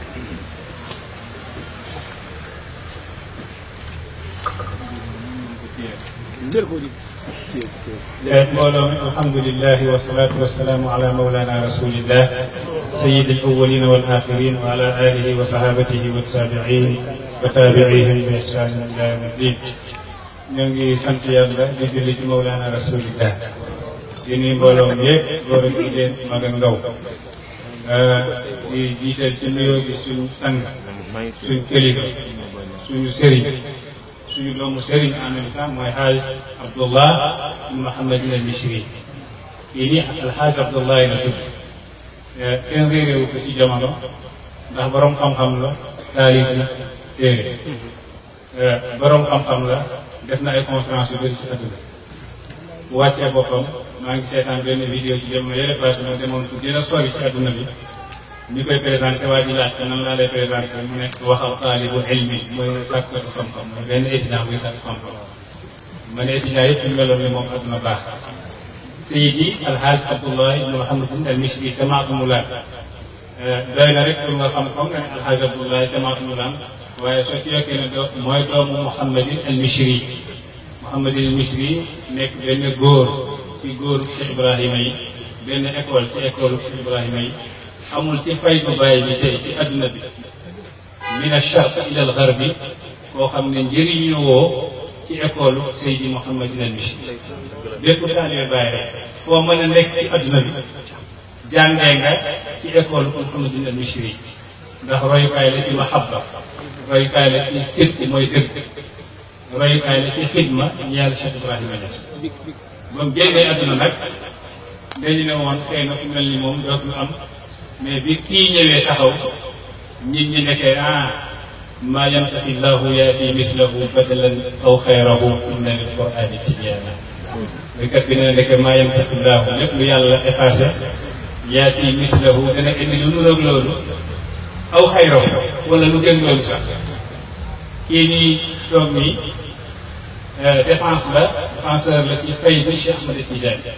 mbooloo mi alhamdulilahi wasalaatu wasalaamu ala mawlana rasulillah sayid alawalina wal axirin wa ala alihi wa sahabatihi wa tabiin wa tabiihim bi ihsanin ila yawmi ddin ñoo ngi sant yàlla di julli ci mawlana rasulillah di nuyu mbooloo mi yëpp góor ak jigéen mag ak ndaw di jiital ci nuyoo gi suñu sang suñu kilifa suñu sëriñ suñu doomu sëriñ en même temps mooy xaaj Abdullah Muhammadin al Mishri kii nii alxaaj Abdullah la tudd kenn réeréewu ko ci jamono ndax borom xam-xam la taalif na téere borom xam-xam la def na ay conférence yu bëri ci àdduna bu wàccee boppam maa ngi seetaan benn vidéo ci jamono yële passé ma demoon fu gën a sori ci àdduna bi ñu koy présenté waa ji laaj ko nan laa lay présenté mu nekk waxal taalibu ilmi mooy sàkkatu xam-xam mooy benn étudiant buy sàkk xam-xam ma ne étudiant yëpp ñu meloon ni moom àdduna baax Seydi Alhaaj Abdullah ibn Muhammadin al Mishri tamaatumu laan doy na rek pour nga xam ko nga ne Alhaaj Abdullah tamaatumu laan waaye soo ci yokkee ne do mooy doomu Muhammadin al Mishri Muhammadin al Mishri nekk benn góor ci góoru Cheikh Ibrahima yi benn école ci école Cheikh Ibrahima yi amul ci fay bu bàyyi bi tey ci adduna bi min alcharq ila al garbi koo xam ne njëriñu woo ci école Seydi Mouhamadin al Mishri bépp taalibe bàyyi rek foo mën a nekk ci adduna bi jàngee nga ci école Mouhamadin al Mishri ndax royukaay la ci mahabba royukaay la ci sidq mooy dëgg royukaay la ci xidma ñeel Cheikh Ibrahima Niass ba mu génnee adduna nag dañu ne woon xëy na ku mel ni moom dootul am mais bi kii ñëwee taxaw nit ñi nekkee ah maa yansaxi llahu yaati mislahu badalan aw xayrahu inna lil qurani tibyaana béykat bi ne nekke maa yansaxi llahu lépp lu yàlla effacé yaati mislahu dana indi lu nuroog loolu aw xayrahu wala lu gën loolu sax kii nii toog nii défense la défenseur la ci fay bi Cheikh Ahmad Tidiane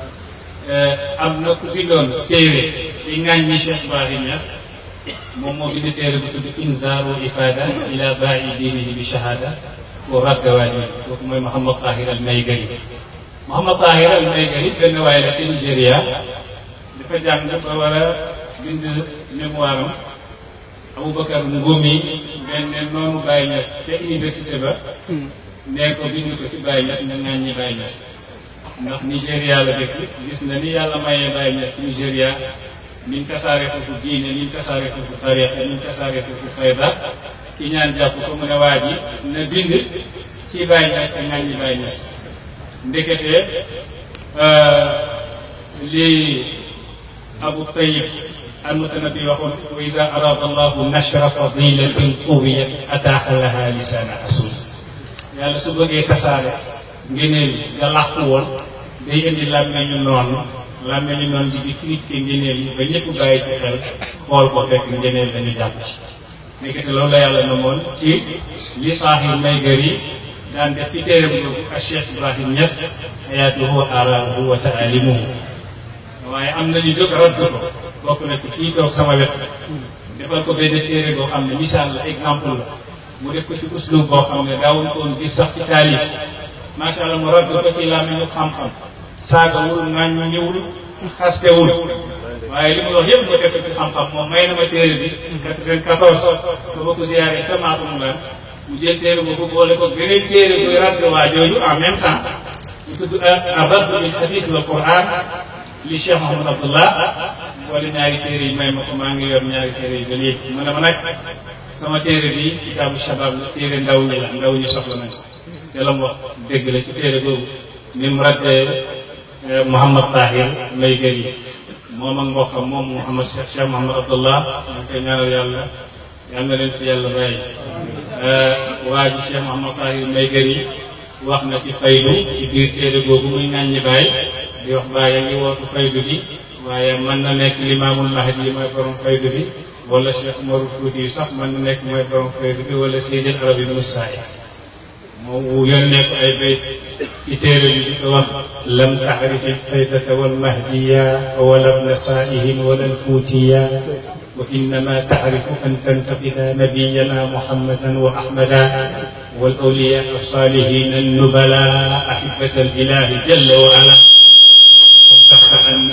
am na ku bindoon téere di ŋàññi Cheikh Ibrahim Niass moom moo bind téere bu tudd inzaaru ifada ila baa'i diinihi bi shahada wa radda waaji kooku mooy Mouhamad Tahir al Maygari Mouhamad Tahir al Maygari benn waay la ci Nigéria dafa jàng ba war a bind mémoire am Aboubacar Ngomi benn noonu Baye Niass ca université ba nee ko bind ko ci Baye Niass ñu ŋàññi Baye Niass ndax Nigéria la dëkk gis na ni yàlla mayee Baye Niass ci Nigéria niñ tasaare foofu diine niñ tasaare foofu tariqa niñ tasaare foofu fayda ki ñaan jàpp ko mu ne waa ji na bind ci Baye Niass te ŋàññi Baye Niass ndekete lii Abu Tayyib almutanabi waxoon wa ida arada allahu nashra fadilatin qawiyat ataaxa laha lisaana asul yàlla su bëggee tasaare ngëneel yi nga làqu woon day indi làmmeñu noonu làmmeñu noonu di di critiquer ngëneel yi ba ñëpp bàyyi ci xel xool ko fekk ngëneel dañu jàpp ci nekkati loolu la yàlla namoon ci li Tahir Maygari daan def ci téere bu ak Cheikh Ibrahim Niass ayaatuhu wa araahu wa taalimuhu waaye am nañu jóg radd ko bokk na ci kii toog sama wet defal ko benn téere boo xam ne misaal la exemple la mu def ko ci uslub boo xam ne daawuñ ko woon gis sax ci taalif macha allah mu radd ko ci làmmiñu xam-xam saagawul ŋàññiwul xastewul waaye li muy wax yëpp nga def ko ci xam-xam moom may na ma téere bi 94 ba ma ko ziyaare ca Maatoum lan mu jël téere boobu boole ko beneen téere buy radd waa jooju en même temps mu tudd ar-radd bil hadith wal Qur'an li Cheikh Mouhamad Abdullah boole ñaari téere yi may ma ko maa ngi yor ñaari téere yi ba léegi mu ne ma nag sama téere bi kitaabu shabab la téere ndaw ñi la ndaw ñi soxla nañ te la mu wax dégg la ci téere boobu ni mu raddee Mouhamad Tahir Maygari moom ak mbokkam moom Mouhamad Cheikh Cheikh Mouhamad Abdullah ñu koy ñaanal yàlla yal na leen fi yàlla bàyyi waa ji Cheikh Mouhamad Tahir Maygari wax na ci faydu ci biir téere boobu muy ŋàññi baay di wax baay a ngi wootu faydu bi waaye mën na nekk limaamul mahdi yi mooy borom faydu bi wala Cheikh Umarul Fuuti yu sax mën na nekk mooy borom faydu bi wala Seydil Arabi Musaay moom wu yónnee ko ay bayt ci téere bi di ko wax lam taxrif alfaydata walmahdiya wala bna saaihin wala alfuutiya وإنما تعرف أن تنتقد نبينا محمدا وأحمدا والأولياء الصالحين النبلاء أحبة الإله جل وعلا فلتحسن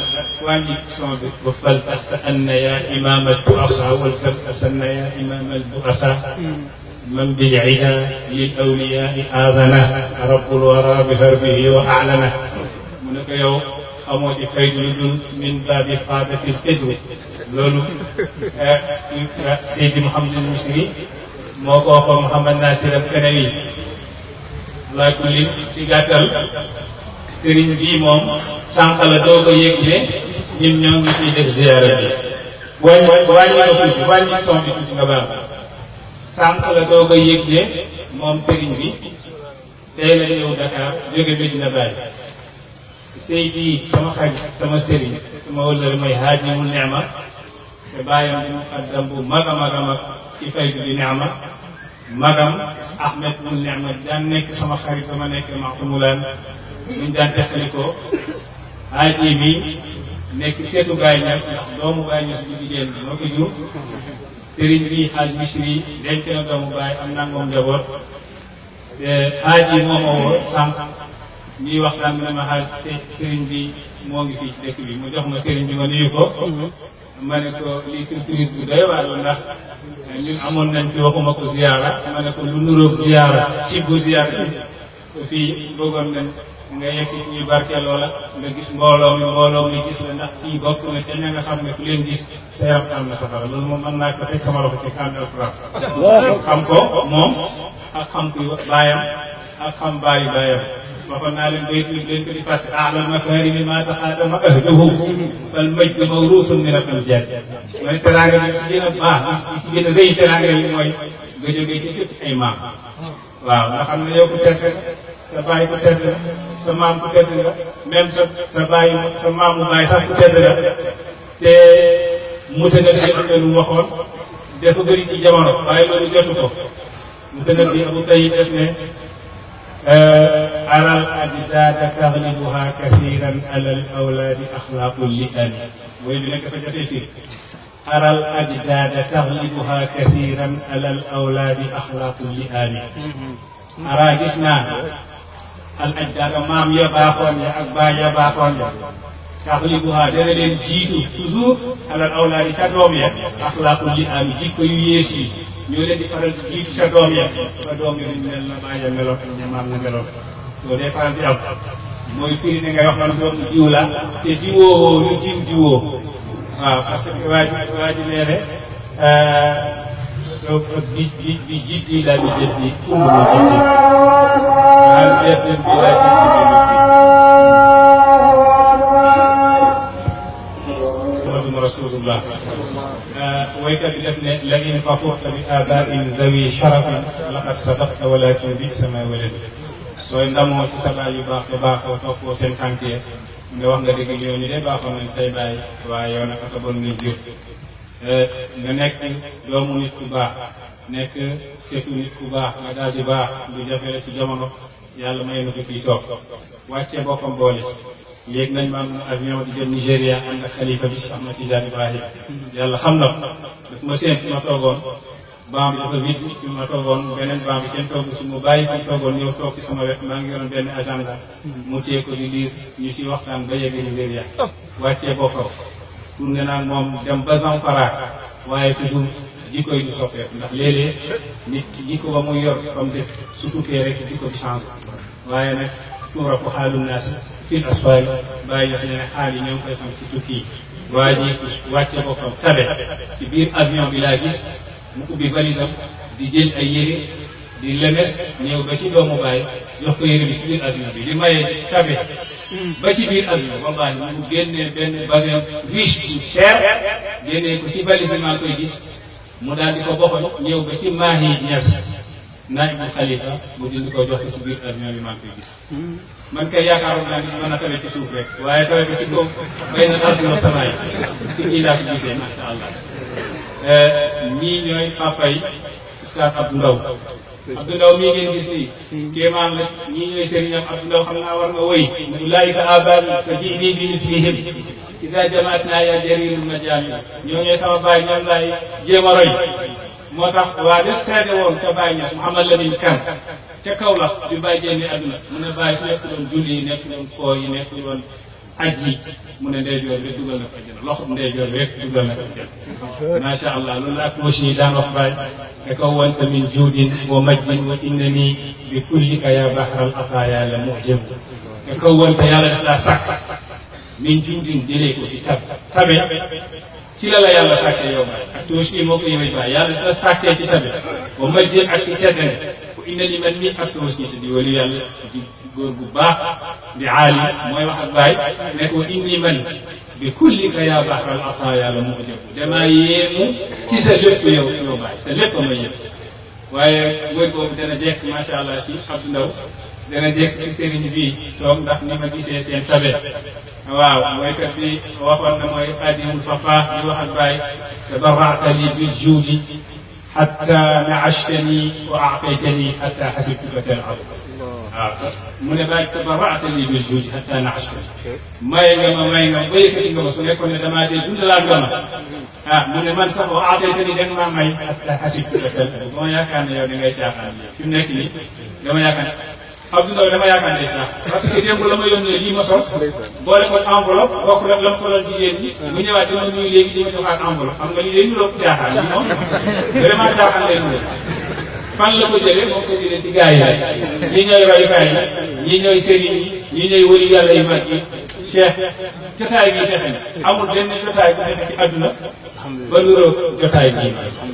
فلتحسن يا إمام البؤساء ولتبأسن يا إمام البؤساء من بالعدا للأولياء آذنه رب الورى بهربه وأعلنه منك يوم xamoo ci fay lu dul min baabi faadatil xidru loolu Seydi Mouhamadul Misri moo ko waxoon Mouhamad Nasir al Kanawi laa kulli ci gàttal sëriñ bii moom sànq la doo ko yëg ne ñun ñoo ngi ciy def ziyaara bi wàññi wàññi nga tuuti wàññi son bi tuuti nga baax sànq la doo ko yëg ne moom sëriñ bi tey la ñëw Dakar jóge Medina Baye Seydi sama xarit sama sëriñ sama wëllëre mooy haaj mu neema te bàyyam di muqaddam bu mag a mag a mag ci faydu bi neema magam Ahmed mu neema daan nekk sama xarit dama nekk maxtumulaan buñ daan texalikoo haaj yi mi nekk seetu Baay Ñas ndax doomu Baay Ñas bu jigéen bi moo ko jur sëriñ bi haaj Misri denc na doomu Baay am naa moom njaboot te haaj yi moo ma woo sànq ñuy waxtaan bi ne ma xaaj sëriñ bi moo ngi fii ci dëkk bi mu jox ma sëriñ bi ma nuyu ko ma ne ko lii surprise bu doy waar la ndax ñun amoon nañ fi waxuma ko ziyaara ma ne ko lu nuroog ziyaara ci bu ziyaara ci fii bëggoon nañ nga yegg si suñuy barkeeloo la nga gis mbooloo mi mbooloo mi gis la ndax kii bokk na ca ña nga xam ne ku leen gis sa yaram am na safara loolu moom mën naa ko teg sama loxo ci kàddu alxuraan xam ko moom ak xam kuy baayam ak xam baayu baayam waxoon naa leen bayt bi leen ko di fàtte alal makarimi ma taqaadama ahduhu fal majd mawruusun min al amjad mooy teraanga yi si gën a baax yi si gën a rëy teraanga yi mooy nga jógee ci képp ay maam waaw nga xam ne yow ku tedd sa baay ku tedd sa maam ku tedd nga même sa sa baay sa maamu baay sax ku tedd nga te mutanabbi am na lu mu waxoon dafa bëri ci jamono waaye loolu jotu ko mutanabbi Abu Tayyib def ne أرى الأجداد تغلبها كثيرا على الأولاد أخلاق اللئام ويلي لك فجأتي أرى الأجداد تغلبها كثيرا على الأولاد أخلاق اللئام أرى جسنا الأجداد مام يباخون يا أكبا يباخون يا taxlibuha dana leen jiitu toujours alal awlaadi ca doom ya axlaaqul li am jikko yu yées yi ñoo leen di faral di jiitu ca doom ya ba doom ya duñ mel na bàyyi meloon ak ña maam na meloon loolu day faral di am mooy firi ne ngay wax man doom jiw la te jiwoo lu jiw jiwoo waaw parce que waa ji waa ji nee ne bi bi bi jiddi la bi jiddi kullu mu jiddi waaw jerdin bi la jiddi bi jiddi rasulullah waykat bi def ne la in faxurta bi abain zawi sharafin laqad sadaqta walakin bi sama walad sooy ndamoo ci sa baay yu baax te baaxoo toppoo seen tànk ya nga wax nga dëgg ñooñu de baaxoon nañ say baay waaye yow nag ata bon nga jur nga nekk doomu nit ku baax nekk setu nit ku baax nga daal di baax lu jafe la ci jamono yàlla may na ko kii toog wàccee boppam boole léegi nañ ma am avion di jëm Nigéria ànd ak xalifa bi Cheikh Ahmed Tidiane Ibrahim yàlla xam na ko daf ma seen fi ma toogoon baam bi dafa vide fi ma toogoon beneen baam bi kenn toogu si mu bàyyi fi mu toogoon ñëw toog ci sama wet maa ngi yoroon benn agenda mu téye ko di liir ñu si waxtaan ba yegg Nigéria wàccee boppam tourné naa moom dem ba Zamfara waaye toujours jikko yi du soppeeku ndax léeg-léeg nit jikko ba muy yor comme dëkk su tukkee rek jikko bi changé waaye nag tuura ko xaalu naas fil asfaari bàyyi ñu ne xaal yi ñoo ngi koy xam ci tukki yi waa ji wàcce boppam tabe ci biir avion bi laa gis mu ubbi valisam di jël ay yére di lemes ñëw ba ci doomu baay jox ko yére bi ci biir avion bi di maye tabe ba ci biir avion wallahi mu génnee benn basin riche bu cher génnee ko ci valise bi maa koy gis mu daal di ko boxoñ ñëw ba ci maahi ñas naaj bu xalifa mu dindi ko jox ko ci biir avion bi maa koy gis man kay yaakaaroon naa ni mën a tawe ci suuf rek waaye tawe ko ci kaw bay na ardi wa samaay ci kii laa ko gisee macha allah ñii ñooy papa yi Oustaz Abdou Ndaw Abdou Ndaw mii ngeen gis nii kéemaan la ñii ñooy sëriñam Abdou Ndaw xam naa war nga woy ulaayika abaami fa ji'nii bi mislihim ida jamaatnaa yaa jariirul majaami ñoo ñooy sama baay ñoom laay jéem a roy moo tax waa def seede woon ca Baye Niass Mouhamad Lamine Kane ca kaw la bi Baye génne àdduna mu ne Baye su nekk doon julli yi nekk doon koo yi nekk doon aj yi mu ne ndeyjoor bi dugal na ko jël loxo ndeyjoor bi rek dugal na ko jël macha allah loolu la ak moshi yi daan wax Baye te kaw wanta min juudin wa majdin wa innani bi kullika ya bahral ataaya la mujib te kaw wanta yàlla daf laa sàkk min juudin jëlee ko ci tab tabe ci la la yàlla sàkkee yow Baye ak tuuti bii moo ko yëngu Baye yàlla dafa la sàkkee ci tabe wa majdin ak ci teddane ku innani man mii ak tuuti ñi te di wali yàlla di góor bu baax di aali mooy wax ak Baye ne ko inni man bi kullika yaa bahral ataaya la moo jëm damaa yéemu ci sa lépp yow yow Baye sa lépp ma yëpp waaye góor boobu dana jekk macha allah ci Abdou Ndaw dana jekk ci sëriñ bii toog ndax ni ma gisee seen tabe waaw mooykat bi waxoon na mooy xaadimul fafa di wax ak Baye tabarrata li bil juudi xatta naashtani wa aataytani xatta xasibtuka talab waaw mu ne Baye tabarrata li bil juudi xatta naashtani may nga ma may nga ma ba yëkkati nga ma su nekkoon ne damaa dee dundalaat nga ma ah mu ne man sax wa aataytani da nga maa may xatta xasibtuka talab ba ma yaakaar ne yow da ngay caaxaan fi mu nekk nii dama yaakaar Abdou Ndaw dama yaakaar ne sax parce que démb la ma yónnee lii ma sol boole ko enveloppe bokk rek la mu solal jigéen ñi mu ñëwaat dina nuyu léegi di ma joxaat enveloppe xam nga lii day nuroog caaxaan lii moom vraiment caaxaan lay nuroo fan la ko jëlee moom ko jëlee ci gars yi rek ñii ñooy royukaay yi ñii ñooy sëriñ yi ñii ñooy wëri yàlla yu mag yi cheikh jotaay gi texe na amul benn jotaay bu texe ci àdduna ba nuroog jotaay bii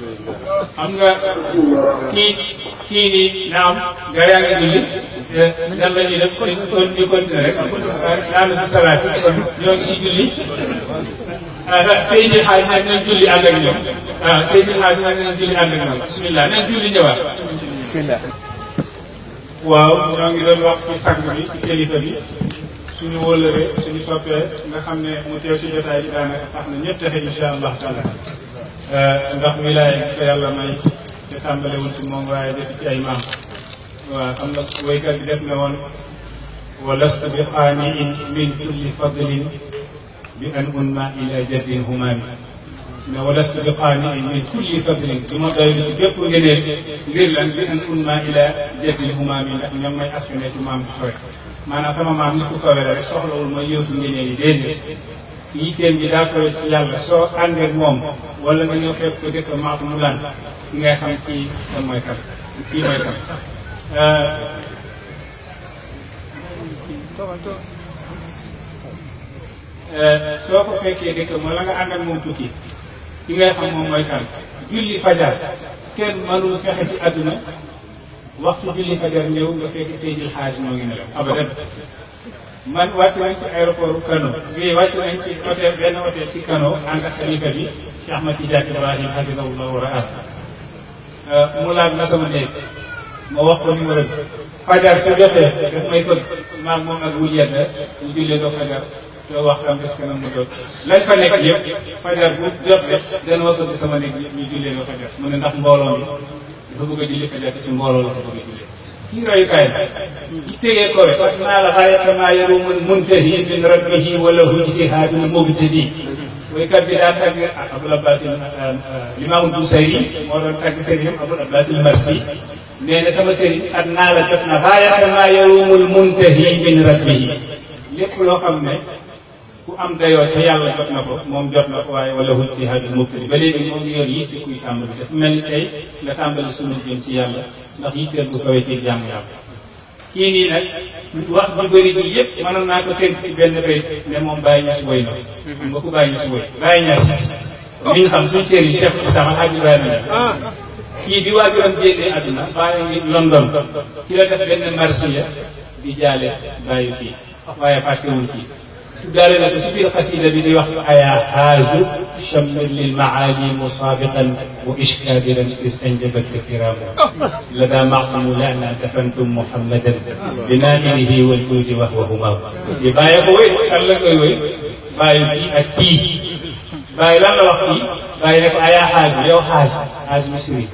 xam nga kii kii nii naam gaa yaa ngi julli nan la ñuy def kon ñu continuer rek daanu ci salaat kon ñoo ngi ci julli ah Seydi Xaaj nag nañ julli ànd ak ñoom ah Seydi Xaaj nag nañ julli ànd ak ñoom bisimilah nañ julli ñëwaat. bisimilah. waaw ñoo ngi doon wax ci sang bi ci kilifa bi suñu wóllëre suñu soppee nga xam ne mu teew ci jotaay bi daanaka tax na ñëpp texe incha allah taala ndax wilaaya gi ko yàlla may te tàmbalewul ci moom waaye def ci ay maam. waaw xam nga waykat bi def na woon wa lastu bi qaaniin min kulli fadlin bi an unma ila jaddin humaami ne wa lastu bi qaaniin min kulli fadlin du ma doy ci bépp ngeneel ngir lan bi an unma ila jaddin humaami ndax ñoom may askane ci maam bu kawe maanaam sama maam nit ku kawe la rek soxlawul ma yóotu ngeneel yi déedéet yitteem bi daa koy ci yàlla soo àndee ak moom wala nga ñëw fekk ko dëkk maatu mu lan ki ngay xam kii kan mooy kan kii mooy kan soo ko fekkee dëkk ma la nga ànd ak moom tukki ki ngay xam moom mooy kan julli fajar kenn mënul fexe ci àdduna waxtu julli fajar ñëw nga fekk Seydil Hadj moo ngi nelaw abadan man wàcc nañ ci aéroport Kano bii wàcc nañ ci hôtel benn hôtel ci Kano ànd ak xalifa bi Cheikh Ahmad Tidiane Ibrahim hafizahullah wa raah mu laaj na sama néeg ma wax ko numéro bi fajar su jotee daf may fëgg maag moom ak wul yedd ñu jullee doo fajar doo wax am des kanam mu jot lañ fa nekk yëpp fajar bu jot rek dana ma fëgg sama néeg ñu jullee doo fajar mu ne ndax mbooloo mi dafa bëgg a julli fajar te ci mbooloo la ko bëgg a jullee kii royukaay la ci tegee ko rek wax naa la xaayata maa yarumun muntahi min rabbihi wala hu ijtihaadun mubtadi woykat bi daan tagg Abul Abbas Limaamu Busayri moo doon tagg sëriñam Abul Abbas Marsi nee na sama sëriñ at naa la jot na xaayata maa yarumul muntahi min rabbihi lépp loo xam ne ku am dayoo te yàlla jot na ko moom jot na ko waaye wala hu ijtihaadun mubtadi ba léegi moom ngi yor yitte kuy tàmbali dafa mel ni tey la tàmbali sunu jëm ci yàlla ndax yitteel bu kawee ci jàmm yàlla kii nii nag wax ju bëri ji yëpp mënoon naa ko tënk ci benn bayt ne moom Baye Niass woy na xam nga ku Baye Niass woy Baye Niass mi nga xam suñu sëriñ Cheikh Islam Hadj Ibrahima Niass kii bi waajuram génnee àdduna bàyyi ngi London ci la def benn marsiya di jaale bàyyi kii waaye fàttewul kii tuddaale na ko ci biir xasida bi di wax ayaa xaaju chammir lil maali musaabiqan wa ishkaabiran is anjabatka kiraamu la daa maqamu lana dafantum muhammadan bi naaminihi wal juudi wa huwa humaam di bàyyi ko wéy kan la koy wéy bàyyi kii ak kii bàyyi lan la wax kii bàyyi ne ko ayaa xaaju yow xaaju xaaju misri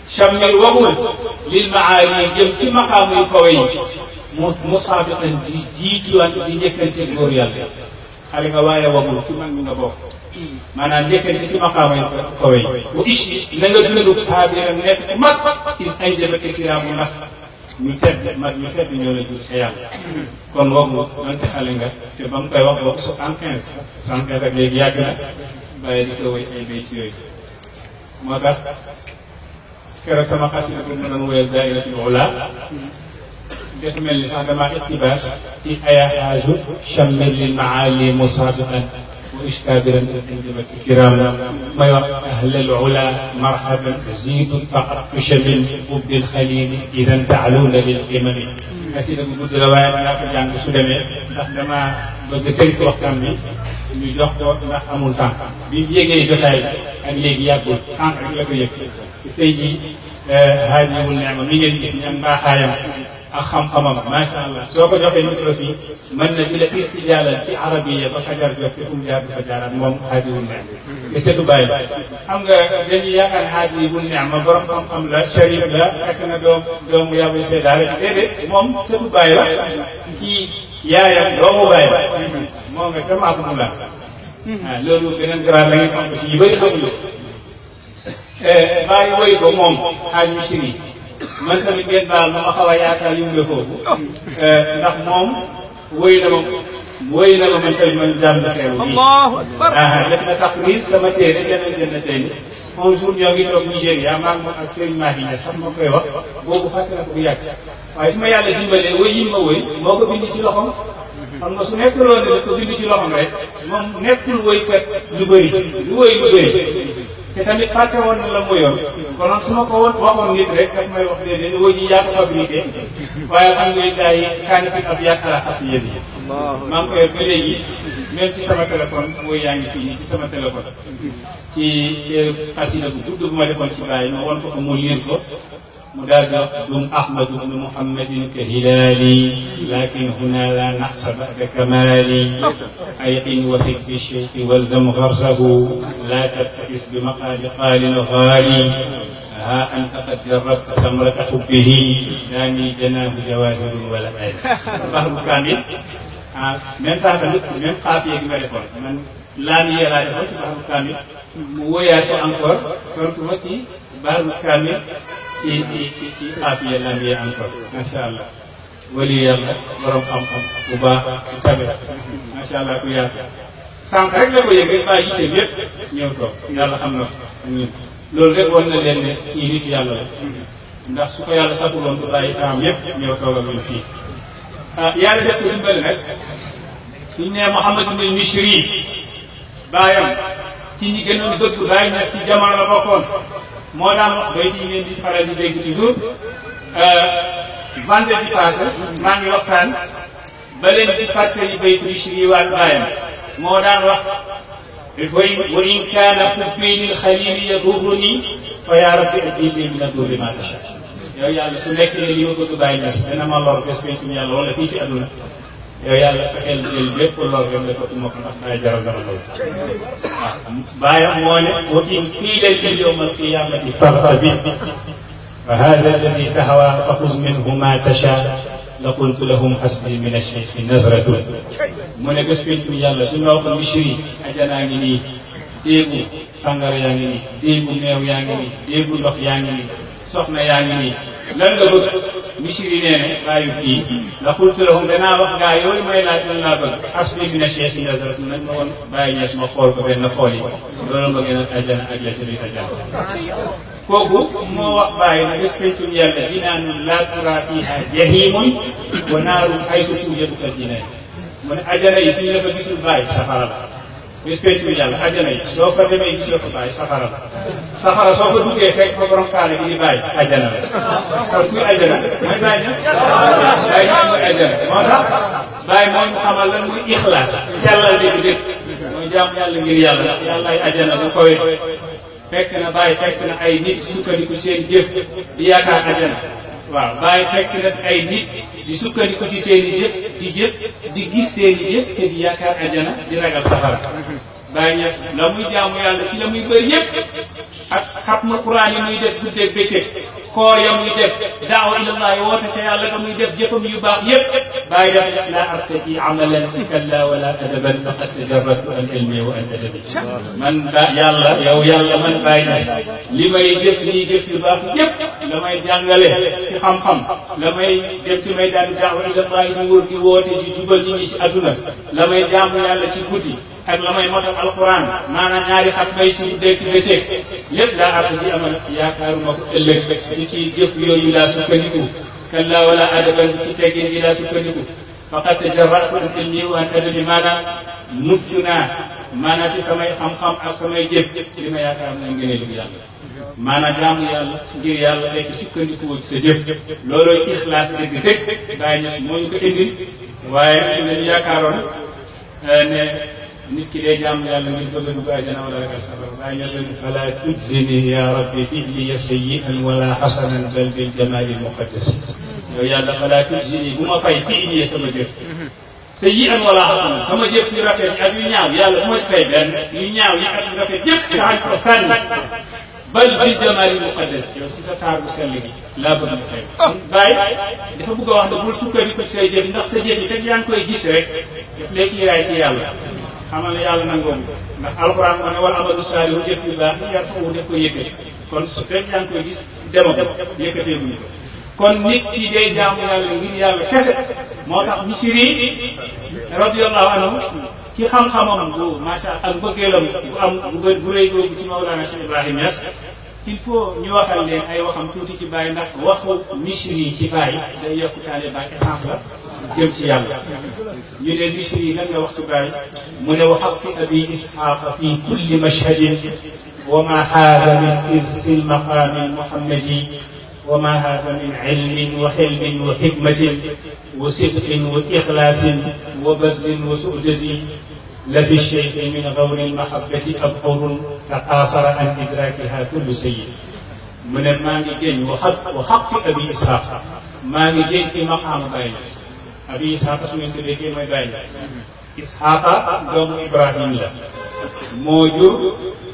chammir wagul lil maali jëm ci maqaamu yu kawe yi mu musaabiqan di jiituwan di njëkkante góor yàlla xale nga waaye wagul ci man mi nga bokk maanaam njëkkante ci maqaamu yu kawe yi bu ish na nga dund xaabiran nekk ci mag is ay jëbate kiraamu ndax ñu tedd mag ñu tedd ñoo la jur sa yàlla kon wagul donte xale nga te ba mu koy wax boobu soixante quinze soixante quinze ak léegi yàgg na bàyyi di ko wéy ay béy ci yooyu moo tax keroog sama xasida bu ma doon wéyal dairatul ula def mel ni sax damaa iqtibaas ci aya xaaju chammir lil maali musaabiqan wa ishkabiran injibat kiram may wax ahlal ula marhaban zidun faqat tushamin ubbil xalili idan taaluuna lil qimami xasida bu gudd la waaye danaa ko jàng su demee ndax damaa bëgg tënk waxtaan bi ñu jox ko ndax amul temps bi mu yégee jotaay ak léegi yàggul sànq rek la ko yëg sëy ji haajibul neema mi ngeen gis ni am mbaaxaayam ak xam-xamam macha allah soo ko joxee micro fii mën na di la irtijaalal ci arabiya ba fajar jot te fu mu jaar du fa jaaraat moom haajibul neema te setu bàyyi xam nga dañuy yaakaar ne haajibul neema borom xam-xam la sharif la fekk na doom doomu yàbu seddaale déedéet moom setu bàyyi la kii yaayam doomu bàyyi la moo nga ca maafu mu la ah loolu beneen grade la ngeen xam ko ci yu bëri xamuñu bàyyi woy ko moom xaaj mi siri man tamit ngeen baal ma ma xaw a yaakaar yumbe foofu ndax moom woy na ma woy na ma man tamit man jàmm na xeeru bii ah def na taqrir sama téere jeneen jënn tey ni un jour ñoo ngi toog Nigéria maa ngi moom ak Serigne Mahi Niass sax ma koy wax boobu fàtte na ko bu yàgg waaye su ma yàlla dimbalee woy yi ma woy moo ko bind ci loxoom xam nga su nekkul woon ne daf ko bind ci loxoom rek moom nekkul woykat lu bëri lu woy lu bëri te tamit fàtte woon na la mu yor konoon su ma ko woon waxoon nit rek daf may wax déedéet woy yi yaa ko fabriqué waaye alhamdulilah yi kaani fi ab yaat ala xat yéen yi maa ngi ko yor ba léegi même ci sama téléphone woy yaa ngi fii nii ci sama téléphone ci xasida bu gudd bu ma defoon ci bàyyi ma won ko ko mu liir ko mu daal di wax dum ahmadu bnu muhammadin ka hilaali lakin huna la naqsa bada kamali ayqin wasik fi sheyqi walzam garsahu la tabtakis bi maqaali qaalin gaali ha anta qad jarrabta samrata xubbihi daani janaahu jawahirun wala ay bahru kaamil ah même temps tamit même xaafiye gi ma defoon man laamiye laa defoon ci bahru kaamil mu woyaat ko encore tontu ma ci bahru kaamil ci ci ci ci xaafiya lambiya encore macha allah wali yàlla borom xam-xam bu baax bu tabe macha allah ku yaatu sànq rek la ko yëg rek bàyyi yitteem yëpp ñëw toog yàlla xam na ko ñun loolu rek wan na leen ne kii nitu yàlla la ndax su ko yàlla satuloon du bàyyi taam yëpp ñëw toog ak ñun fii ah yàlla def ko dimbali nag suñ nee Mouhamad ibn Mishri baayam ci ñi gënoon bëgg bàyyi na ci jamono la bokkoon moo daan wax bayt yi ngeen di faral di dégg toujours vendredi passé maa ngi waxtaan ba leen di fàttali baytu Bichri waat baayam moo daan wax wa in kaana xubbi lil xalili yadurruni fa yaa rabbi ajibni min adurri ma tasha yow yàlla su nekk ne li ma bëgg bàyyi nas dana ma lor bés pencum yàlla wala fii ci àdduna yow yàlla fexeel jël lépp lor rek la ko ma ko ndax bàyyi jaral dama loolu waaw bàyyam moo ne wa in qiila li yowma alqiyamati fartabit fa hada alladi tahawa fa xuz minhu ma tasha la qultu lahum hasbi min alcheikhi nazratun mu ne bés pencum yàlla su ma waxoon Bichri ajanaa ngi nii déegu sàngara yaa ngi nii déegu meew yaa ngi nii déegu ndox yaa ngi nii soxna yaa ngi nii lan nga bëgg Bichri nee ne bàyyi kii la qultu lahum danaa wax gaa yooyu may laaj lan laa bëgg hasbi min alcheikhi nazratun nañ ma woon bàyyi ñees ma xool ko benn xool yi loolu ma gën a ajana ak la sëriñ ajana kooku moo wax bàyyi na bés pencum yàlla jinaanun laa turaa fiihaa jahiimun wa naarun haysu tuujadu al-jinaan mu ne ajana yi suñu la fa gisul bàyyi safara la bés pencum yàlla ajana yi soo fa demee gisoo fa bàyyi safara la safara soo fa duggee fekk fa borom kaale gi di bàyyi ajana la kon kuy ajana mooy bàyyi ñes bàyyi ñes mooy ajana moo tax bàyyi mooy mu xamal lan muy ixlaas sellal dégg dégg mooy jaam yàlla ngir yàlla ndax yàlla ay ajana bu koy fekk na bàyyi fekk na ay nit sukkandiku seen jëf di yaakaar ajana waaw bàyyi fekk na ay nit di sukkandiku ci seen i jëf di jëf di gis seen i jëf te di yaakaar ajana di ragal safara Baye Niass la muy jaamu yàlla ci la muy bëri yépp ak xatma Quraan yi muy def guddeeg bëccëg koor ya muy def daawa ilallahi woote ca yàlla ga muy def jëfam yu baax yépp bàyyi def laa artaji amalan kalla wala adaban faqad tajarratu an ilmi wa an adabi man ba yàlla yow yàlla man Baye Niass li may jëf lii jëf yu baax yépp la may jàngale ci xam-xam la may dem ci may daan daawa ilallahi di wóor di woote di jubal nit ñi ci adduna la may jaamu yàlla ci guddi ak la may motal alquran maanaam ñaari xat may ci guddee ci bëccëg lépp laa arta ji amal yaakaaruma ko ëllëg di ci jëf yooyu laa sukkandiku kalla wala adaban ci teggin ji laa sukkandiku faqad tajarratu an ilmi wa an adabi maanaam mucc naa maanaam ci samay xam-xam ak samay jëf li ma yaakaar mooy ngëneelu yàlla maanaam jaamu yàlla ngir yàlla fekk sukkandiku ci sa jëf loolooy ixlaas dëgg dëgg Baye Niass moo ñu ko indil waaye lañu yaakaaroon ne nit ki day jaamu yàlla ngir bëgg a dugg àjjana wala ragal safara Baye Niass ne fala tujzini ya rabbi fi'li sayyi'an wala hasanan bal bil jamali muqaddas yow yàlla fala tujzini bu ma fay fi'li sama jëf sayyi'an wala hasanan sama jëf yu rafet yi ak yu ñaaw yàlla bu ma fay benn yu ñaaw yi ak yu rafet yëpp taxañ ko sànni bal bil jamaali muqaddas yow si sa taar bu sell gi laa bëgg nga fay Baye dafa bëgg a wax ne bul sukkandiku ci say jëf ndax sa jëf yi fekk yaa ngi koy gis rek daf lay kiiraay ci yàlla xamal ne yàlla nangoom ndax alxuraan moo ne wal amalu saalihu jëf yu baax yi yar foofu def ko yëkkati kon su fekk yaa ngi koy gis dema ko yëkkatee guñu ko kon nit ki day jaamu yàlla ngir yàlla kese moo tax misiri radiyallahu anhu ci xam-xamam bu macha allah ak mbëggeelam bu am bu bu rëy googu ci Mawlana Cheikh Ibrahim Niass il faut ñu waxal leen ay waxam tuuti ci Baye ndax waxu misri ci Baye day yokk taale Baye essence la jëm ci yàlla ñu ne misri lan nga wax ci Baye mu ne wa xaqi abi isxaqa fi kulli mashhadin wa ma haada min irsi lmaqami lmuhammadi wa ma haada min ilmin wa xilmin wa xikmatin wa sidqin wa ixlaasin wa bazlin wa su'dati لفي الشيء من غور المحبة أبحر تقاصر عن إدراكها كل سيد من ما نجين وحق وحق أبي إسحاق ما نجين في مقام باينس أبي إسحاق سمين تبكي ما باين إسحاق دوم إبراهيم لا موجود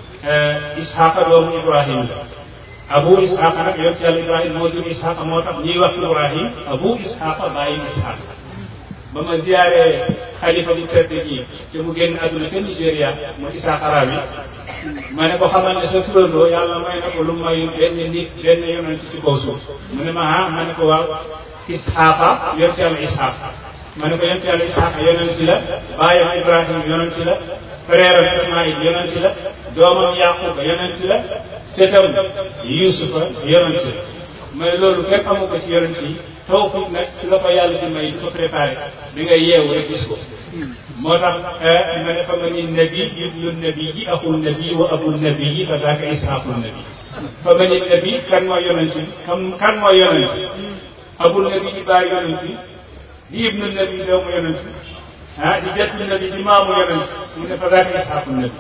إسحاق دوم إبراهيم لا أبو إسحاق نك يوتي إبراهيم موجود إسحاق موتا ني وقت إبراهيم أبو إسحاق باين إسحاق بما زيارة xalifa bu tedd ji te mu génn àdduna ca Nigéria mu Issa Arabi ma ne ko xamal ne sa turandoo yàlla may na ko lu mayul benn nit benn yonent ci kaw suuf mu ne ma ah ma ne ko waaw Isxaaqa yonent yàlla Isxaaq ma ne ko yonent yàlla Isxaaq yonent la baayam Ibrahim yonent la frère am Ismaïl yonent la doomam Yaquba yonent la setam Yusufa yonent la ma ne loolu kenn amu ko ci yonent yi tawfiq nag su la ko yàlla di may di ko préparé bi nga yeewu rek gis ko moo tax ma ne fa ma ni nabi ibnu nabi yi axul nabi wa abul nabi yi fa zaaka isxaaqul nabi fa ma ni nabi kan mooy yonent bi kan kan mooy yonent abul nabi di bàyyi yonent di ibnu nabi doomu yonent ah di jattu nabi di maamu yonent mu ne fa zaaka isxaaqul nabi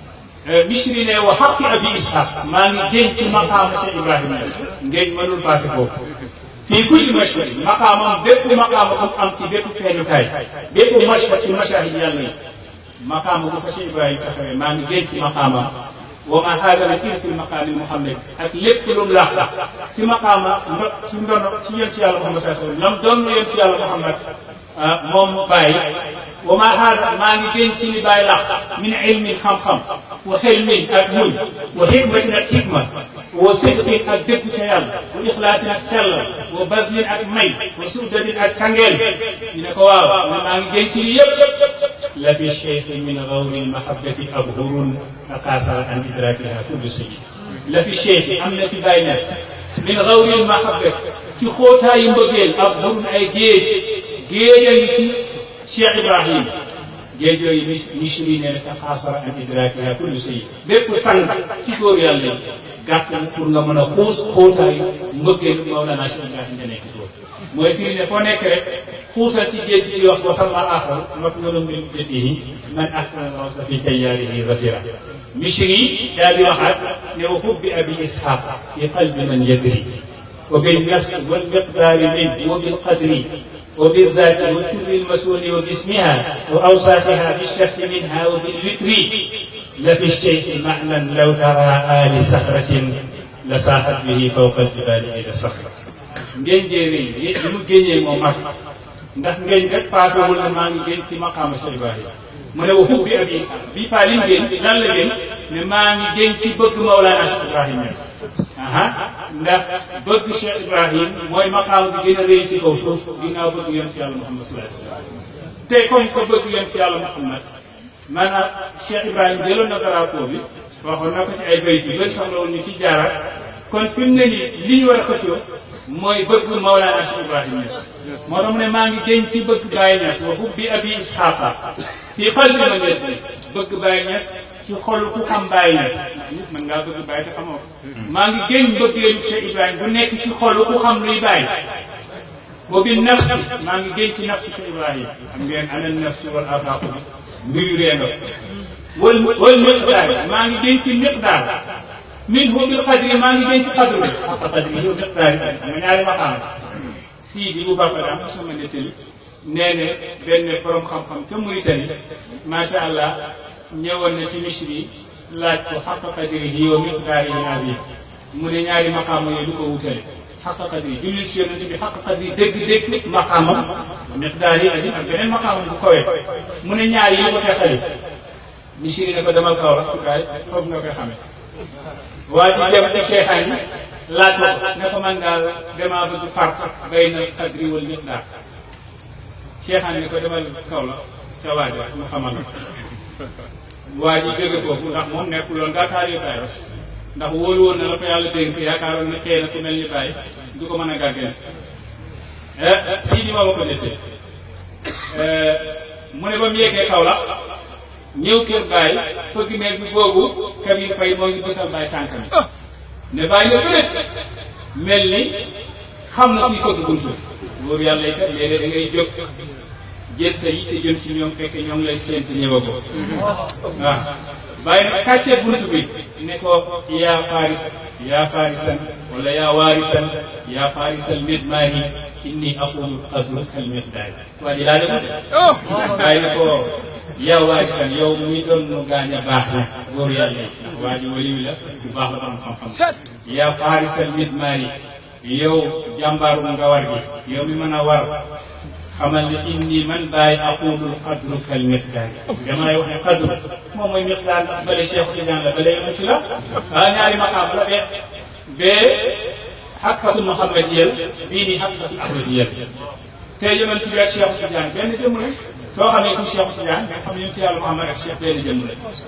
Bichri ne wa xaqi abi isxaaq maa ngi génn ci maqaama Cheikh Ibrahima Niass ngéej mënul passé foofu fii kulli mashhad maqaamam bépp maqaama bu am ci bépp feeñukaay bépp mashhad ci mashahid yàlla yi maqaama bu fa Cheikh Ibrahima taxawee maa ngi génn ci maqaamam wa ma haada min irsil maqaami Muhammad ak lépp lu mu laax ci maqaama ndo ci ndono ci yonent yàlla Muhammad sallallahu alayhi wa sallam doon na yonent yàlla Muhammad moom Baye wa ma haada maa ngi génn ci li Baye laax min ilmin xam-xam wa xilmin ak muñ wa xikmatin ak xikma wa sidqin ak dëgg ca yàlla wa ixlaasin ak sellal wa baslin ak may wa suudatin ak kangeel ñu ne ko waaw man maa ngi génn ci lii yëpp la fi cheikhi min gawri lmahabati abhurun taqaasara an idrakiha kullu sayid la fi cheikhi am na ci Baye Niass min gawri lmahabati ci xóotaayu mbëggeel abhurun ay géej géej a ngi ci Cheikh Ibrahim géej yooyu mis misri nee na taqaasara an idrakiha kullu sayid bépp sang ci góor yàlla yi gàtt na pour nga mën a xuus xóotaayu mbëggeelu Mawlana Cheikh Ibrahim nga nekk foofu mooy firi ne foo nekk rek xuusal ci géej gi di wax wasal ma axar mat nga doon mbir jëtihi man ahsana rawsa fi kayyaarihi zafira misri daal di waxaat ne wa hubbi abi ishaq fi qalbi man yadri wa bil nafsi wal miqdaari min wa bil qadri وبالذات وسر المسؤول وباسمها وأوصافها بالشرط منها وبالوتر لفي الشيء معنى لو ترى آل صخرة لساحت به فوق الجبال إلى الصخرة ngeen jéeri yi li mu génnee moo mag ndax ngeen rek paasewul na maa ngi génn ci maqaama Cheikh Ibrahima mu ne waxu bi abi bii paa li mu génn lan la génn ne maa ngi génn ci bëgg Mawlana Cheikh Ibrahim Niass aha ndax bëgg Cheikh Ibrahim mooy maqaama bi gën a rëy ci kaw suuf ginnaaw bëgg yonent yàlla Muhammad sallallahu alayhi wa sallam te comme que bëgg yonent yàlla Muhammad maanaam Cheikh Ibrahim jëloon na drapeau bi waxoon na ko ci ay bayt yu bëri soxla woon ñu ci jaaraat kon fi mu ne nii li ñu war a xëccoo mooy bëgg Mawlana Cheikh Ibrahim Niass moo tax mu ne maa ngi génn ci bëgg Baye Niass wa hubbi abi Isxaaqa fii xol bi ma njëkk bëgg Baye Niass ci xol ku xam Baye Niass nit mën ngaa bëgg Baye te xamoo ko maa ngi génn bëggeelu Cheikh Ibrahim bu nekk ci xol ku xam luy Baye wa bi nafsi maa ngi génn ci nafsu Cheikh Ibrahim xam ngeen ana nafsu wal afaaqu bi mbiru reenga wal wal miqdaar maa ngi génn ci miqdaar min hu bil qadri maa ngi denc qadru xaqa qadri yow miqdaari nga ñaari maqaam sii di bu bàkka daam sama nettali nee ne benn borom xam-xam ca Mauritanie macha allah ñëwoon na ci misri laaj ko xaqa qadri yow miqdaari yi mu ne ñaari maqaam yooyu du ko wutale xaqa qadri jullil ci yonente bi xaqa qadri dégg-dégg maqaamam miqdaari azim ak beneen maqaamam bu kawee mu ne ñaar yi ko teqali misri ne ko demal kaw rek kaay foofu nga koy xamee waa ji dem ci cheikhaan yi laaj ko ne ko man daal damaa bëgg farq bayna qadri wal miqdaar cheikhaan ni ko demal kaw la ca waaj wa mu xamal la waa ji jóge foofu ndax moom nekkul woon gaa taal yu bàyyi ndax wóolu woon na la ko yàlla dénk yaakaaroon na xëy na ku mel ni bàyyi du ko mën a gàggante sii di ma ma ko nettee mu ne ba mu yeggee kaw la ñëw kër Baye fëgg néeg bi boobu Kabir Faye moo ngi bësal Baye tànkam ne Baye nga bëreet mel ni xam na kuy fëgg buntu wóor yàlla yi kat léeg-léeg da ngay jóg jël sa yitte jëm ci ñoom fekk ñoom lay séent ñëwagoo waaw Baye nag kàccee buntu bi ne ko yaa faris yaa farisan wala yaa waarisan yaa farisal midmaani inni aqulu qadru kal miqdaari waa ji laa de Baye ne ko yow waay san yow muy doon nu gaañ a baax na góor yàlla yi ndax waa ji waliw la bu baax la am xam-xam yaa faarisal midmaari yow jàmbaaru nga war gi yow mi mën a war xamal ne inni man bàyyi aqulul qadru kal miqdaari damay wax ne qadru moom mooy miqdaar ndax bale Cheikh Tidiane la bale yonent la ah ñaari maqaam la be bee xaqatu muhammadiyal bii nii xaqatu ahmadiyal te yonent bi ak Cheikh Tidiane benn jëmm la soo xamee ku Cheikh Tidiane nga xam ne yonent yàlla Muhammad ak Cheikh benn jëmm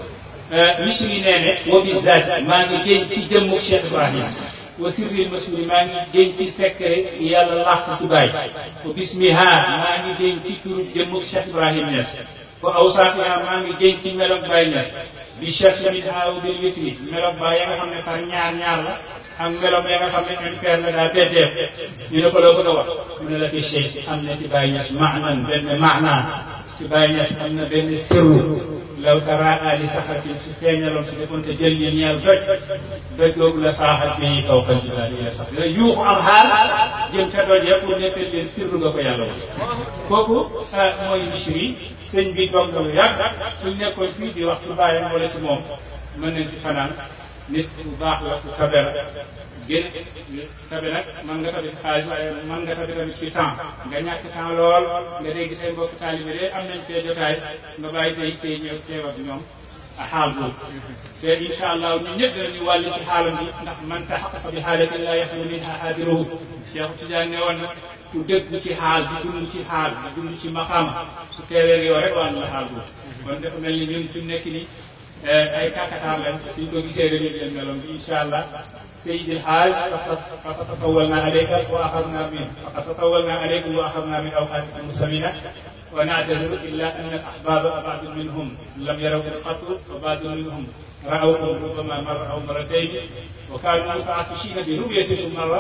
la misri nee ne wa bi zaati maa ngi génn ci jëmmu Cheikh Ibrahim wa sirril masuri maa ngi génn ci secret yàlla làq ci baay wa bismiha maa ngi génn ci turu jëmmu Cheikh Ibrahim Niass wa awsaafiha maa ngi génn ci melog Baay Niass bi Cheikh min aaw bil witri melog baay ya nga xam ne par ñaar ñaar la ak melog ya nga xam ne impair la daa beddeef ñu ne ko loo bëgg a wax mu ne la fi Cheikh am na ci Baay Niass maanan benn maanaa ci Baay Niass am na benn sirru law tara ali saxatin su feeñaloon su defoon te jël yi ñeel doj doj googu la saaxat bi kaw kan jibaal yi la sax la yuuxu am xaal jëm te doj ya pour nekkal leen sirru nga ko yàlla woon kooku mooy misri sëñ bi toog na lu yàgg suñ nekkoon fii di wax ci bàyyam wala ci moom mën nañ ci fanaan nit ku baax la ku tabe la gën tabe nag mën nga tabe ci xaalis waaye mën nga tabe tamit ci temps nga ñàkk temps lool nga dégg say mbokk taalibe de am nañ fee jotaay nga bàyyi say yitte ñëw teew ak ñoom a xaal boobu te incha allah ñun ñëpp danañu wàll ci xaalam bi ndax man taxaqaqa bi xaalatin laa yaxlu minha haadiruhu Cheikh Tidiane ne woon na ku dëgg ci xaal di dund ci xaal di dund ci maqaam su teewee yow rek wàllu la xaal boobu kon dafa mel ni ñun fi mu nekk nii ay kàkkatar lañ suñ ko gisee dañuy leen meloon bi incha allah Seydil Haaj faqad tatawalna alayka wa axadna min faqad tatawalna alaykum wa axadna min awqaatikum musamina wa naataziru illa anna al ahbaba baadu minhum lam yarawkum qattu wa baadu minhum ra'awkum rubbama marra aw marratayni wa kaanu mutaatishina bi ru'yatikum marra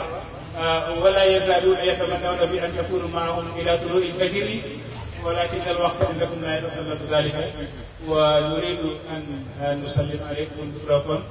ولا يزالون يتمنون بأن يكونوا معهم إلى طلوع الفجر ولكن الوقت عندكم لا يتطلب ذلك ونريد أن نسلم عليكم الميكروفون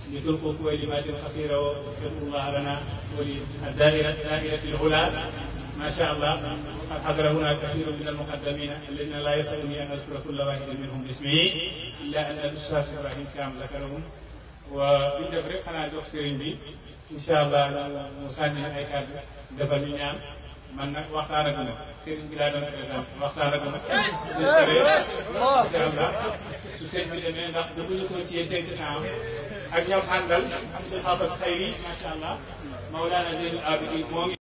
لتلقوا كلمات قصيرة وتذكروا الله لنا وللدائرة دائرة العلا ما شاء الله قد حضر هنا كثير من المقدمين الذين لا يسعني ان اذكر كل واحد منهم باسمه الا ان الاستاذ ابراهيم كام ذكرهم وبندب رek xanaa jox sëriñ bi incha allah mu sànni ay kàddu defal ñu ñaan man nag waxtaan ak ma sëriñ bi laa doon présenté waxtaan ak ma su paree incha allah su sëñ bi demee ndax bëgguñu ko ci tënk temps ak ñoom àndal Abdul Habas Xayri macha allah Mawlana Zeynul Abidin moo ngi